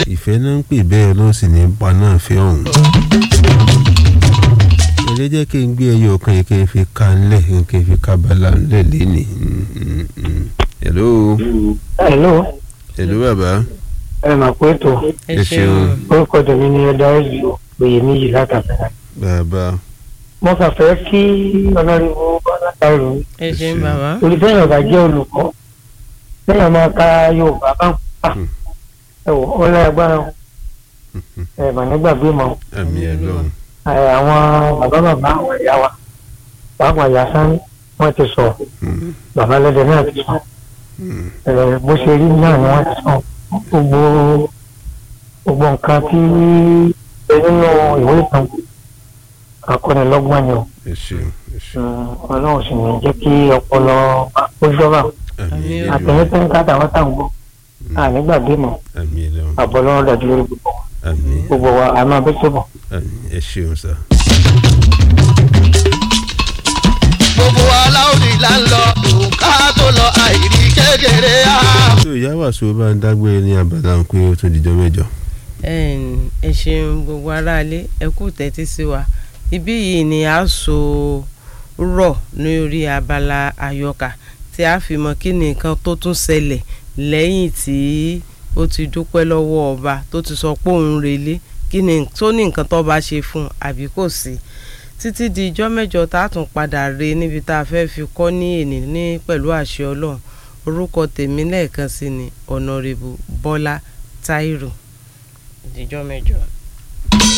ìfẹ́ náà ń pè bẹ́ẹ̀ ló sì ní pa náà fẹ́ ọ̀hún. èrè jẹ́ kí n gbé ẹyọ kan yìí kí n fi ka ńlẹ̀ kí n fi ka bala ńlẹ̀ lẹ́nì. hello hello hello bàbá ẹ mà pé tó ẹ ṣeun orúkọ tèmi ni ẹ̀dá ẹ̀jì òye méjì látàfẹ́. bàbá mo kàn fẹ́ kí ọlọ́rìnwó bọ́lá táwọn ẹ ṣeun bàbá torí fẹ́yìn ọ̀gá jẹ́ olùkọ́ fẹ́yìn máa ka yorùbá bá ń pa Hmm. ẹ wò ó lẹ́ agbára o. ẹ mà nígbàgbé mọ́ àmì ẹ̀ lọ́hùn. ẹ, àwọn bàbá bàbá àwọn ìyá wa pàápàá ìyá sáré wọ́n ti sọ Hmm. bàbá lẹ́dẹ̀ náà ti sọ Hmm. ẹ, bó ṣe rí náà ni wọ́n ti sọ gbogbo gbogbo nǹkan tí ẹ nínú ìwé ìtàn akọ́nilọ́gbọ́n ni o ẹ ṣeun ẹ ṣeun Mm, ọlọ́run sì ní jẹ́ kí ọpọlọ ó jọba àmì ẹ̀ Àmì lọ́hùn. àtẹ̀yẹ́tẹ̀ ń ká tàwọn tá à ń gbọ́ ànígbàgbé mọ́ àmì ẹ̀ lọ́hùn. àbọ̀ lọ́rùn dájú lórí gbogbo wa. àmì gbogbo wa a máa bẹ́ sọ́bọ̀. àmì ẹ ṣeun sá. gbogbo aláwòrì là ń lọ òǹkà tó lọ àìrí kékeré á. tó ìyá wàásù bá ń dágbére ní abala ń pé ó tún dijọ́ mẹ́jọ. Ẹn, ẹ ṣeun gbogbo aráalé ẹ kú tẹ́tí sí wa ibí yìí ni a so rọ̀ ní orí abala àyọkà tí a fi mọ kí ni nǹkan tó tún ṣẹlẹ̀ lẹ́yìn tí ó ti dúpẹ́ lọ́wọ́ ọba tó ti sọ pé òun relé kí ni tó ní nǹkan tó bá ṣe fún un àbí kò sí títí di ijọ́ mẹ́jọ tá a tún padà re níbi tá a fẹ́ fi kọ́ ní èní ní pẹ̀lú àṣẹ ọlọ́run orúkọ tèmi lẹ́ẹ̀kan sí ni ọ̀nàrẹ́bù bọ́lá táírò ìdíjọ́ mẹ́jọ.